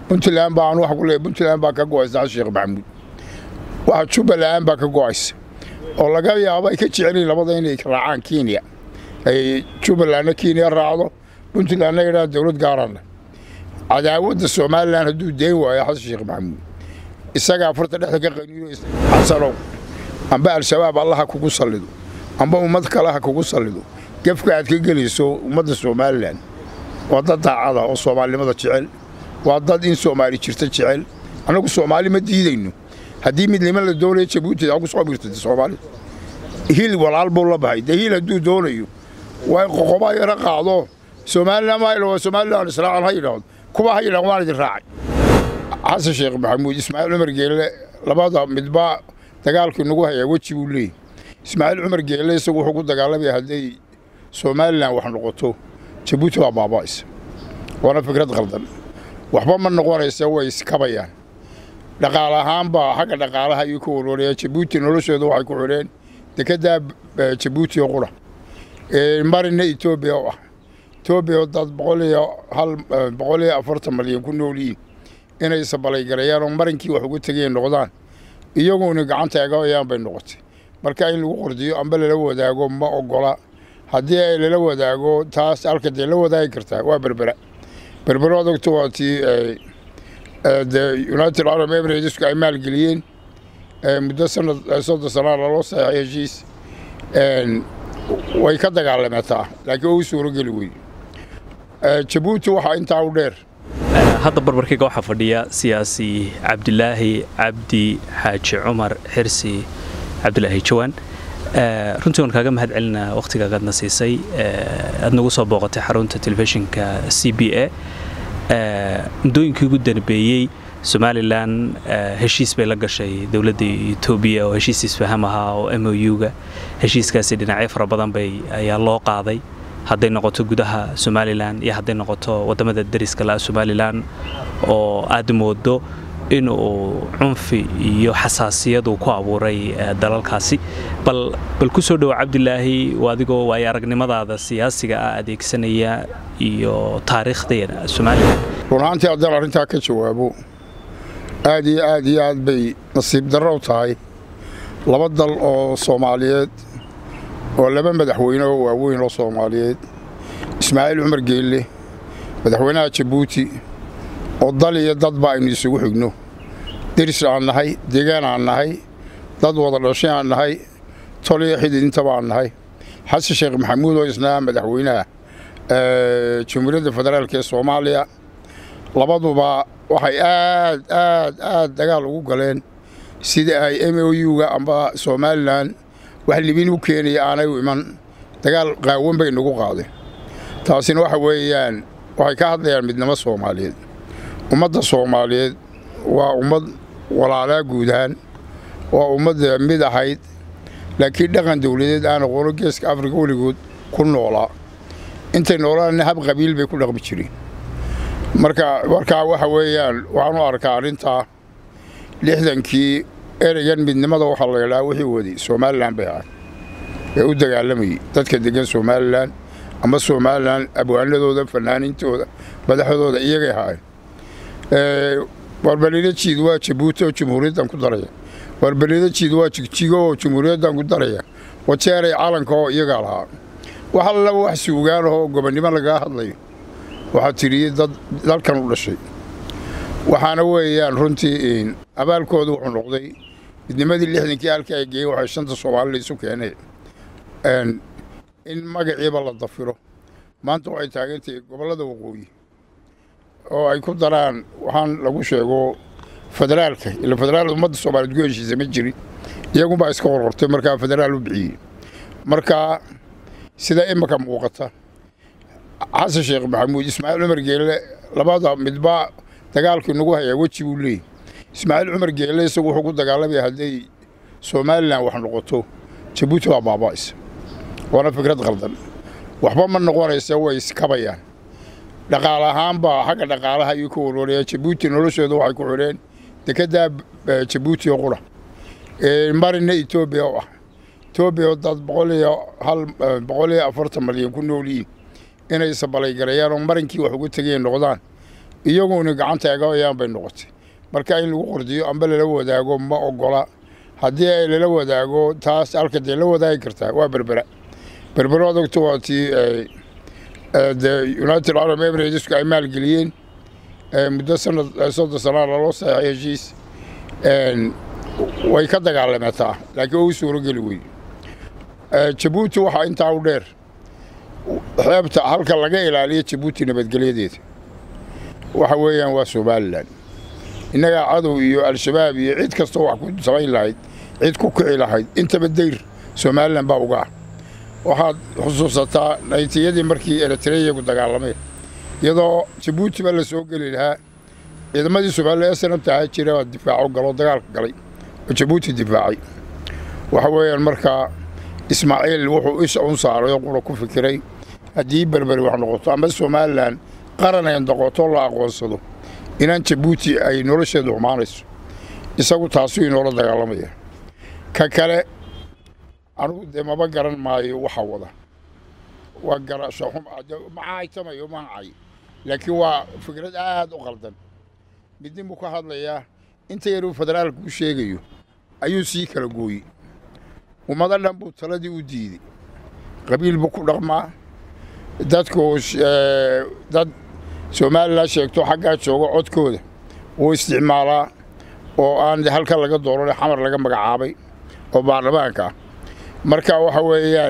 puntland baan wax ku leeyahay puntland baa ka go'aysa xasan sheekh maxamuud waxa jubbaland baa ka go'aysa oo laga yaabo ay ka jecelyihin labada inay raacaan kenya ay jubbalandna kenya raacdo puntlandna yidhaha dowlad gaarana cadaawadda somalilan hadduu deen waayo xasan sheekh maxamuud isagaa farta dhexda ka qaniino xasanow amba al-shabaab allaha kugu sallido amba ummad kale ha kugu sallido gefka aad ka gelayso ummadda somalilan waa dad daacada oo soomaalinimada jecel waa dad in soomaali jirta jecel annagu soomaali ma diidayno haddii midnimo la doonaya jabuuti aa ku soo birtay soomaali hil walaal buu la bahay dee hil hadduu doonayo waa in qoqobaa yara qaado somalilan maa yidhahdo somalilan israacan ha yidhaahdo kuwa ha yidhahdo waan idin raacay xasan sheekh maxamuud ismaaciil cumar geelle labada midba dagaalkii nagu hayaa weji buu leeyahy ismaaciil cumar geelle isagu wuxuu ku dagaalamaya hadday somalilan wax noqoto jabuuti baa baaba'aysa waana fikrad qaldan waxba ma noqonaysa way iskabayaan dhaqaale ahaanbaa xagga dhaqaalaha ayuu ka warwaraya jabuuti nolosheedu waxay ku xidheen dekeddaa jabuuti oo qura marina etoobiya oo ah etoobiya dad boqol iyo hal boqol iyo afartan malyan ku nool yihiin inay sabalaygareeyaan oo marinkii wax uga tegeen noqdaan iyaguna gacanta eegayaan bay noqotay marka in lagu qordiyo amba lala wadaago ma ogola haddii ay lala wadaago taas halka dee la wadaagi kartaa waa berbera berbera ad ogto waa tii de united arab emiratesku ay maalgeliyeen muddo sanad soddon sanaa laloo saxeexay heshiis way ka dagaalameetaa laakiin oo u suurogeli wey jabuuti waxaa intaa u dheer hadda barbarkayga waxaa fadhiya siyaasi cabdilaahi cabdi xaaji cumar xirsi cabdilaahi jawaan runtii waan kaaga mahad celinaa wakhtigaagaadna siisay aad nagu soo booqatay xarunta telefishinka c b a muddooyinkii ugu danbeeyey somalilan heshiis bay la gashay dowladda etoobiya oo heshiis isfaham ahaa oo m o u-ga heshiiskaasi dhinacyo fara badan bay ayaa loo qaaday hadday noqoto gudaha somalilan iyo hadday noqoto waddamada dariska la'a somalilan oo aad moodo inuu cunfi iyo xasaasiyad uu ku abuuray dalalkaasi bal bal ku soo dhowo cabdilaahi adigoo waayo aragnimadaada siyaasiga ah adeegsanaya iyo taariikhdeena somalilan run ahaantii haddaan arrintaa ka jawaabo aad iyo aad iyo aad bay nasiib darro u tahay laba dal oo soomaaliyeed oo laba madaxweyne oo waaweyn oo soomaaliyeed ismaaciil cumar geelle madaxweynaha jabuuti oo dal iyo dadba aynu isugu xigno deris aan nahay deegaan aan nahay dad wada dhashay aan nahay tol iyo xidid intaba aan nahay xasan sheekh maxamuud oo isnaa madaxweynaha jamhuuriyadda federaalk ee soomaaliya labaduba waxay aad aad aad dagaal ugu galeen sida ay m o u-ga amba somalilan wax libin u keenaya aanay u iman dagaal qaawan bay nagu qaadeen taasina waxa weeyaan waxay ka hadlayaan midnimo soomaaliyeed ummadda soomaaliyeed waa ummad walaalaa guud ahaan waa ummadda mid ahayd laakiin dhaqan dawladeed aan aqoono geeska afrika weligood ku noolaa intay noolaanna hab qabiil bay ku dhaqmi jireen marka markaa waxa weeyaan waxaan u arkaa arrintaa lixdankii ereygan midnimada waxaa la yidhaha wixii waday somalilan bay ahay ee u dagaalamayay dadka degan somalilan ama somalilan abwaanadooda fanaaniintooda madaxdooda iyagay ahaayeen warbalido jiid waa jabuuti oo jamhuuriyaddan ku daraya warbalido jiid waa jigjigo oo jamhuuriyaddan ku daraya wajeeray calanka oo iyagaa lahaa wax allaba wax suugaanahoo gobonnimo lagaga hadlayo waxaa tiriyey dad dalkan u dhashay waxaana weeyaan runtii abaalkooda wuxuu noqday midnimadii lixdankii halkii ay geeyeen waxay shanta soomaalila isu keeneen in magaciiba la dafiro maanta waxay taagantahay gobollada waqooyi oo ay ku daraan waxaan lagu sheego federaalka ila federaal ummadda soomaaliyeed ku heshiisa ma jirin iyagunbaa iska qorqortay markaa federaal u bixiyey marka sida imika muuqata xasan sheekh maxamuud ismaaciil cumar geelle labada midba dagaalkii nagu hayaa weji buu leeyahy ismaaciil cumar geelle isagu wuxuu ku dagaalamaya hadday somalilan wax noqoto jabuuti baa baaba'aysa waana fikrad qaldan waxba ma noqonaysa way iskabayaan dhaqaale ahaanbaa xagga dhaqaalaha ayuu ka warwaraya jabuuti nolosheedu waxay ku xidheen dekeddaa jabuuti oo qura marina etoobiya oo ah etoobiya dad boqol iyo hal boqol iyo afartan malyan ku nool yihiin inay sabalaygareeyaan oo marinkii wax uga tegeen noqdaan iyaguna gacanta eegayaan bay noqotay marka in lagu qordiyo amba lala wadaago ma ogola haddii ay lala wadaago taas halka dee la wadaagi kartaa waa berbera berbera ad ogto waa tii de united arab emiratesku ay maalgeliyeen muddo sanad soddon sanaa laloo saxeexay heshiis way ka dagaalameetaa laakiin oo u suurogeli wey jabuuti waxaa intaa u dheer xeebta halka laga ilaaliyo jabuuti nabadgelyadeeda waxa weeyaan waa somalilan innagaa cadow iyo al-shabaab iyo cid kastoo wax ku samayn lahayd cid ku kici lahayd intaba dayr somalilan baa uga ah waxaad xusuusataa naytiyadii markii eritreyagu dagaalameen iyadoo jabuutiba la soo geli lahaa ciidamadii somalilan snabta ahaa jira difaaco galoo dagaalka galay oo jabuuti difaacay waxa weeyaan markaa ismaaciil wuxuu isha un saaray oo qura ku fikiray haddii berberi wax noqoto ama somalilan qaran ay noqoto la aqoonsado inaan jabuuti ay nolosheedu xumaanayso isagu taasuu inoola dagaalamaya ka kale anugu dee maba garan maayo waxa wada waa garasho macaaytamayo mahacay laakiin waa fikrad aad u qaldan midnin buu ka hadlayaa inta yaruu federaalku u sheegayo ayuu sii kala gooyey ummado dhan buu taladii u diiday qabiil buu ku dhaqmaa dadku dad somalilan sheegto xaggaa jooga codkooda wuu isticmaalaa oo aan halka laga dooran xamar laga magacaabay oo baarlamaanka ah marka waxa weeyaan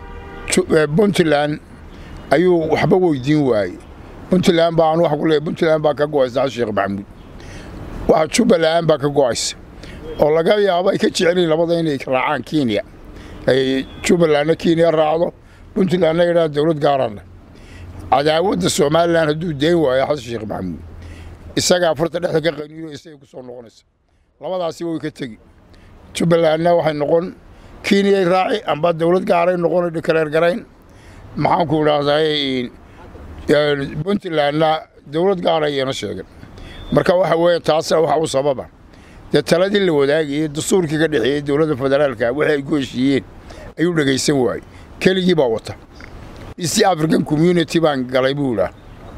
puntland ayuu waxba weydiin waayey puntland baa anu wax ku leeyahy puntland baa ka go'aysa sheekh maxamuud waxa jubbaland baa ka go'aysa oo laga yaabo ay ka jecelyiin labada inay raacaan kenya ay jubbalandna kenya raacdo puntlandna yidhaha dowlad gaarana cadaawadda somalilan hadduu deen waayo xasan sheekh maxamuud isagaa farta dhexda ka qaniino isagay ku soo noqonaysa labadaasi way ka tegi jubbalandna waxay noqon kenyay raaci amba dowlad gaaray noqon kaleergarayn maxaanku idhaahdaa puntlandna dowlad gaaray iyana sheegan marka waxa weeye taasna waxa u sababa dee taladii la wadaagayey dastuurkii ka dhexeeyey dowladda federaalka wixii ay ku heshiiyeen ayuu dhegaysan waayey keligii baa wata east african community baan galay buu idhaah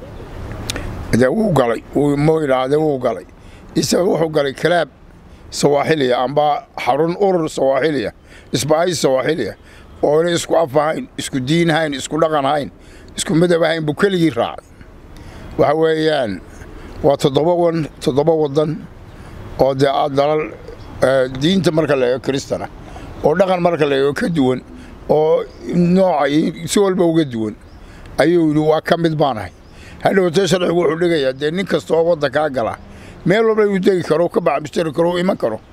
de wuu galay mu idhaahde wuu galay isaga wuxuu galay kalaab sawaaxiliya amba xarun urur sawaaxiliya isbaahi sawaaxiliya oo inay isku af ahayn isku diin hayn isku dhaqan hayn isku midab ahayn buu keligii raacay waxa weeyaan waa toddoba wan toddoba waddan oo dee dalal diinta marka la eego kristana oo dhaqan marka la eego ka duwan oo nooca si walba uga duwan ayuu yidhi waa ka mid baanahay hadhowtee sharcigu wuxuu dhigayaa dee nin kasta oo waddankaa gala meel walba inuu degi karo ka bacbistari karo u iman karo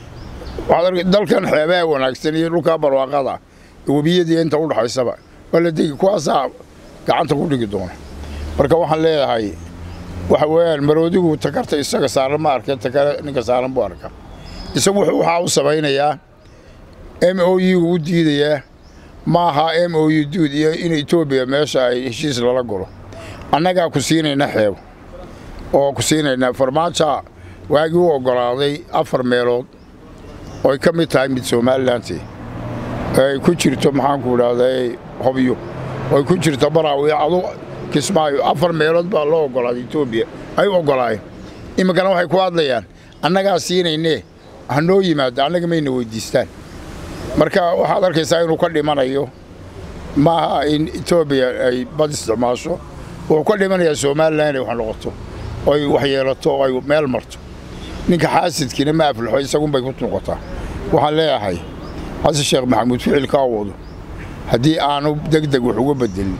dalkan xeebaha wanaagsan iyo dhulkaa barwaaqada webiyadii inta u dhaxaysaba waa la degi kuwaasaa gacanta ku dhigi doona marka waxaan leeyahay waxa weeyaan maroodigu takarta isaga saaran ma arka takare ninka saaran buu arkaa isagu waxaa u samaynayaa m o u u diidayaa ma aha m o u duud iyo in etoobiya meesha ay heshiis lala galo annagaa ku siinayna xeebo oo ku siinaynaa farmaaja waagii u oggolaaday afar meelood oo ay ka mid tahay mid somalilanti ay ku jirto maxaanku idhahday hobyo oo ay ku jirto baraawiyo adu kismaayo afar meelood baa loo oggolaaday etoobiya ay u oggolaayeen iminkana waxay ku hadlayaan annagaa siinaynee hanoo yimaado annaga mayna weyddiistaan marka waxaad arkaysaa inuu ka dhimanayo maaha in etoobiya ay bad isticmaasho wuxuu ka dhimanayaa somalilan inay wax noqoto oy wax yeelato oo ay meel marto ninka xaasidkiina ma aflaxo isagunbay ku noqotaa waxaan leeyahay xasan sheekh maxamuud ficilkaa wado haddii aanu deg deg wax uga bedelin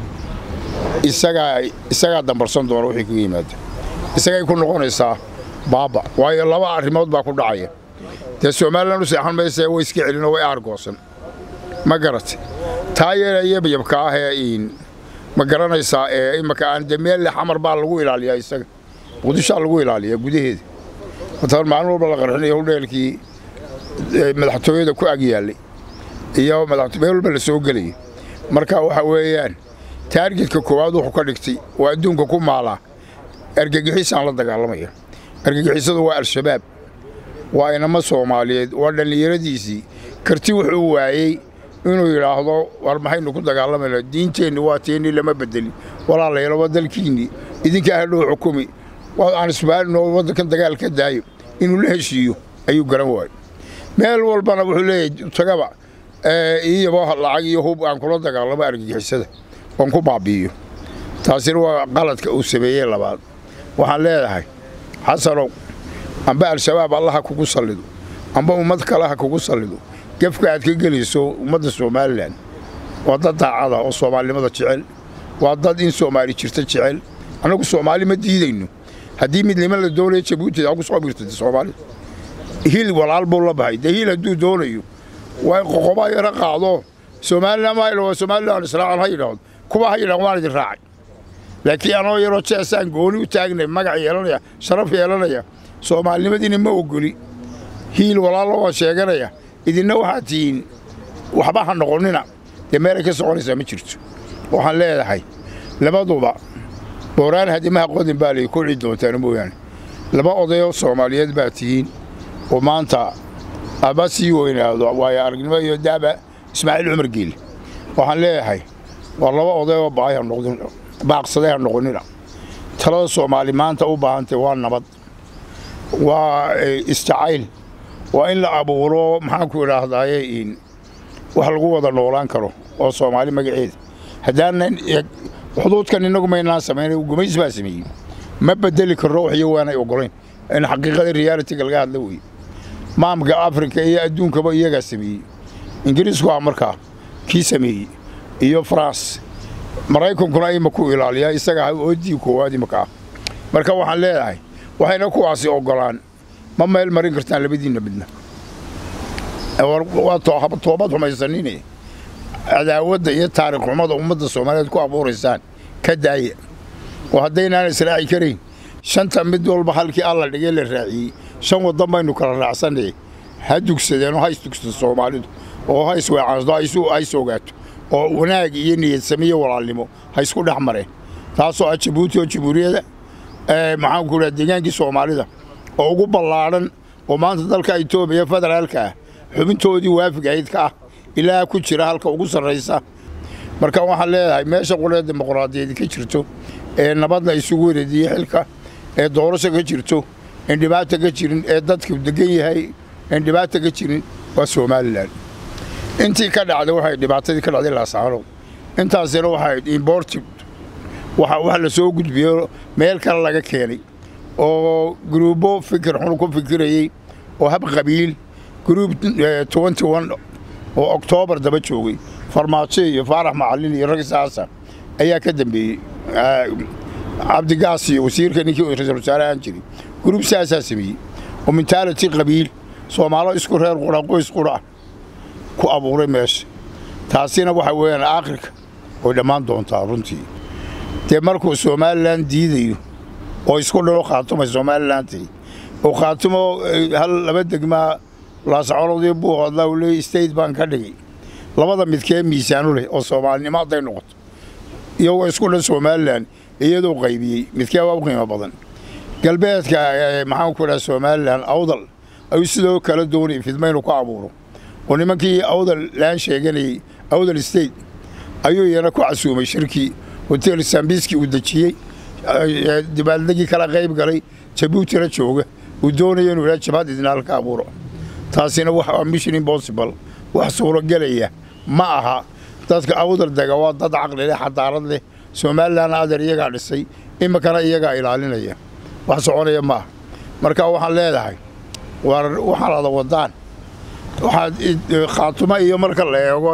isagaa dambarsan doona wixii kaga yimaada isagay ku noqonaysaa baaba waayo laba arrimood baa ku dhacaya dee somalilan u seexan mayse way iska celinoo way aargoosan ma garat taa yeelaya yabka ah ee ma garanaysaa ee imaka aan de meelle xamar baa lagu ilaaliyaa isaga muqdishaa lagu ilaaliyaa gudaheeda mataan maalin walba la qarxinayo hudheelkii madaxtooyada ku ag yaallay iyo meel walba la soo gelayay marka waxa weeyaan taargetka koowaad wuxuu ka dhigtay oo adduunka ku maalaa argagixisaan la dagaalamaya argagixisadu waa al-shabaab waa inama soomaaliyeed waa dhallinyaradiisii karti wuxuu waayey inuu yidhaahdo war maxaynu ku dagaalamayna diinteenni waa teennii lama bedelin walaalayaal waa dalkiinnii idinkaa hadhow xukumi aan isbaalino waddankan dagaal ka daayo inuu la heshiiyo ayuu garan waayo meel walbana wuxuu leeyahay tagaba iyabo lacag iyo hub aan kula dagaalamo argagixisada oon ku baabi'iyo taasina waa qaladka uu sameeyey labaad waxaan leedahay xasanow amba al-shabaab allaha kugu sallido amba ummad kale ha kugu sallido gefka aad ka gelayso ummadda somalilan waa dad daacada oo soomaalinimada jecel waa dad in soomaali jirta jecel annagu soomaali ma diidayno haddii midnimo la doonaya jabuuti ha ku soo biirtay soomaali hil walaal buu la bahay dee hil hadduu doonayo waa qoqobaa yara qaado somalilan maa somalilan israacan ha yidhaahdo kuwa ha yidhahdo waan idin raacay laakiin anoo yaroo jeesaan gooni u taagnay magac yeelanaya sharaf yeelanaya soomaalinimadiina ma ogoli hiil walaallo waan sheeganaya idinna waxaad tihiin waxba ha noqonnina dee meelay ka soconaysaa ma jirto waxaan leedahay labaduba booraan hadimaha qodin baa lay kordhi doontaan mooyaane laba odayoo soomaaliyeed baa tihiin oo maanta aba sii weynaado waayo aragnimo iyo daaba ismaaciil cumar geelle waxaan leeyahay waa laba odayoo baaqsaday ha noqonnina talada soomaali maanta u baahantay waa nabad waa isjacayl waa in la abuuro maxaanku idhaahdaaye wax lagu wada noolaan karo oo soomaali magaceeda haddaanan xuduudkan innagu maynaan samaynay gumays baa sameeyey ma bedeli karno waxyo waanay ogolayn in xaqiiqada realitiga laga hadla weye maamka afrika iyo adduunkaba iyagaa sameeyey ingiriisku ah markaa kii sameeyey iyo faranse maraykankuna ima ku ilaaliyaa isaga oodii koowaad imaka ah marka waxaan leedahay waxayna kuwaasi ogolaan ma meel marin kartaan labadiinna midna waa toobad xumaysanine cadaawadda iyo taarikh xumada ummadda soomaaliyeed ku abuuraysaan ka daaya oo haddaynaan israaci karayn shanta mid walba halkii alla dhigay la raaciyey shan waddan baynu kala raacsanay ha dugsadeen oo ha isdugsato soomaalidu oo ha isweecaansto ha is ogaato oo wanaag iyo niyadsame iyo walaalnimo ha isku dhex mareen taasoo ah jabuuti oo jamhuuriyadda maxaanku idhaha deegaankii soomaalida oo ugu ballaadhan oo maanta dalka etoobiya federaalka ah xubintoodii waafigahayd ka ah ilaa ku jira halka ugu sarraysa marka waxaan leedahay meesha qulee dimuqraadiyeed ka jirto ee nabadna isugu wareediye xilka ee doorasho ka jirto en dhibaata ka jirin ee dadku degan yahay en dhibaata ka jirin waa somalilan intii ka dhacday waxay dhibaatadii ka dhacday laasaanood intaasina waxay imported wax la soo gudbiyo meel kale laga keenay oo gruubo fikir xun ku fikirayey oo hab qabiil gruub twenty one oo oktoobar daba joogay farmaajo iyo faarax macalin iyo rag saasa ayaa ka dambeeyey cabdigaas iyo wasiirka ninkii ra-isul wasaare ahaan jiray gruub saasaa sameeyey oo mentaality qabiil soomaalo isku reer qura qoys qura ah ku abuuray meesha taasina waxa weeyaan aakhirka way dhammaan doontaa runtii dee markuu somalilan diidayo oo isku dhalo khaatumay somalilanti oo khaatumo hal laba degmaa laasacolodii buu hadlaa uu leeyay state baan ka dhigay labada midkee miisaanu leh oo soomaalinimo hadday noqoto iyagoo isku dhan somalilan iyadoo qaybiyey midkee waa u qiimo badan galbeedka maxaanku idhaha somalilan awdal ayuu sidoo kala doonayay fidmaynu ku abuuro oo nimankii awdal laan sheeganayey awdal state ayuu iyana ku casuumay shirkii hotel sambiski uu dejiyey dibaaldegii kala qayb galay jabuutina jooga uu doonaya inuu idhaha jabhad idina halka abuuro taasina waa mission impossible wax suuragelaya ma aha dadka awdal dega waa dad caqli leh xadaarad leh somalilan adeer iyagaa dhisay iminkana iyagaa ilaalinaya wax soconaya ma aha marka waxaan leedahay waxaan ada wadaan waxaad khaatumo iyo marka la eego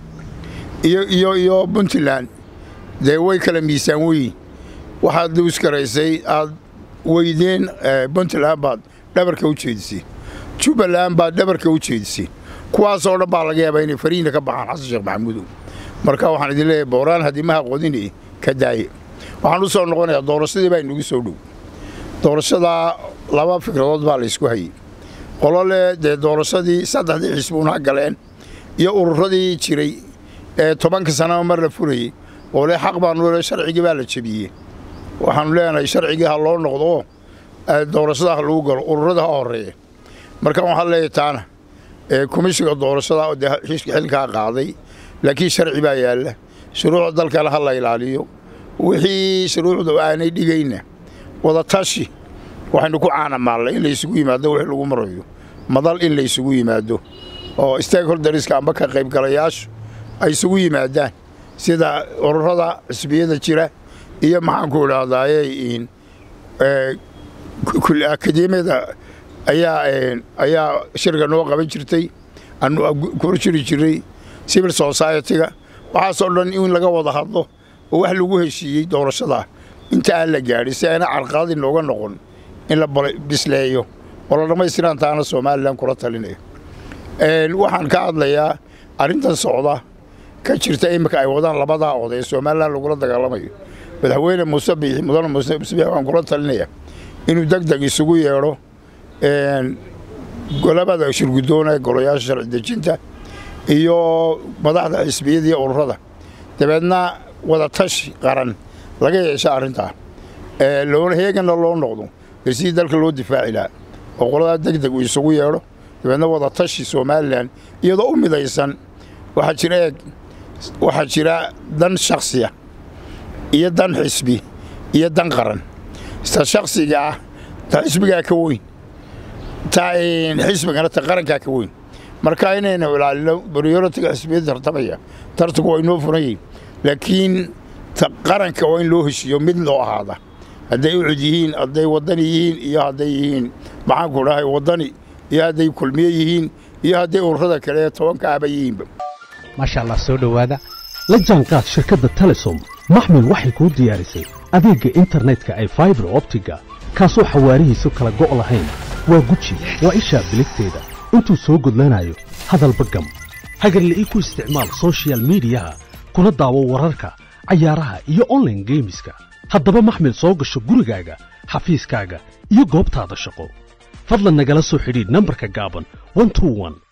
iyo iyo iyo puntland dee way kala miisaan weyin waxaad duuskaraysay aad weydeen puntland baad dhabarka u jeedisay jubbaland baad dhabarka u jeedisay kuwaasoo dhan baa laga yaabaa inay fariina ka baxaan xasan sheekh maxamuudow marka waxaan idin leeyahay booraan hadimaha qodine ka daaye waxaan u soo noqonayaa doorashadii baa inugu soo dhow doorashadaa laba fikradood baa laysku hayey qolo leh dee doorashadii saddexdii xisbuuna galeen iyo ururadii jiray ee tobanka sanaba mar la furayey oo le xaq baanu le sharcigii baa la jebiyey waxaanu leenahay sharcigii ha loo noqdo oo doorashada ha lagu galo ururada ha horeeya marka waxaan leeyahay taana komishiga doorashada dee xilkaa qaaday laakiin sharci baa yaalla shuruucda dalkana ha la ilaaliyo wixii shuruucda aanay dhigayna wadatashi waxaynu ku caanamaallay in laysugu yimaado wixii lagu marayo madal in laysugu yimaado oo stakeholderska amba ka qaybgalayaashu ay isugu yimaadaan sida ururada xisbiyada jira iyo maxaanku idhaahdaaye akademiyada ayaa shirka noo qaban jirtay anu kor jiri jiray civil society-ga waxaasoo dhan in laga wada hadlo oo wax lagu heshiiyey doorashada inta aan la gaadhin si ayna carqalad inooga noqon in la bisleeyo oo la dhammaystiraan taana somalilan kula talinayo waxaan ka hadlayaa arrintan socda ka jirta iminka ay wadaan labadaa oday ee somalilan lagula dagaalamayo madaxweyne muuse biixi mudane muuse biixi waxaan kula talinaya inuu deg deg isugu yeedho golabada shirgudoona golayaasha sharci dejinta iyo madaxda xisbiyada iyo ururada dabeedna wadatashi qaran laga yeesha arrintaa loona heegana loo noqdo ee sidii dalka loo difaaci lahaa oo qoladaa deg deg uu isugu yeedho dabeedna wadatashi somalilan iyadoo u midaysan waxaa jira eeg waxaa jira dan shaksiya iyo dan xisbi iyo dan qaran ta shaksiga ah ta xisbigaa ka weyn ta xisbigana ta qarankaa ka weyn marka inaynu ilaalino prioritiga xisbiyada tartamaya tartanku waa inoo furan yihin laakiin ta qaranka waa in loo heshiiyo mid loo ahaada hadday ucud yihiin hadday waddani yihiin iyo hadday yihiin maxaanku dhahay waddani iyo hadday kulmiye yihiin iyo hadday ururada kale ee tobanka ahba yihiinba maasha allah soo dhowaada la jaanqaad shirkadda telesom maxmil waxay kuu diyaarisay adeegga internetka ay faibar optiga kaasoo xawaarihiisu kala go' lahayn waa guji waa ishaa biligteeda intuu soo gudlanayo hadalba gam hagarle ii ku isticmaal sochial midiyaha kuna daawo wararka cayaaraha iyo onlaine geemiska haddaba maxmil soo gasho gurigaaga xafiiskaaga iyo goobtaada shaqo fadlan nagala soo xidhiidh nambarka gaaban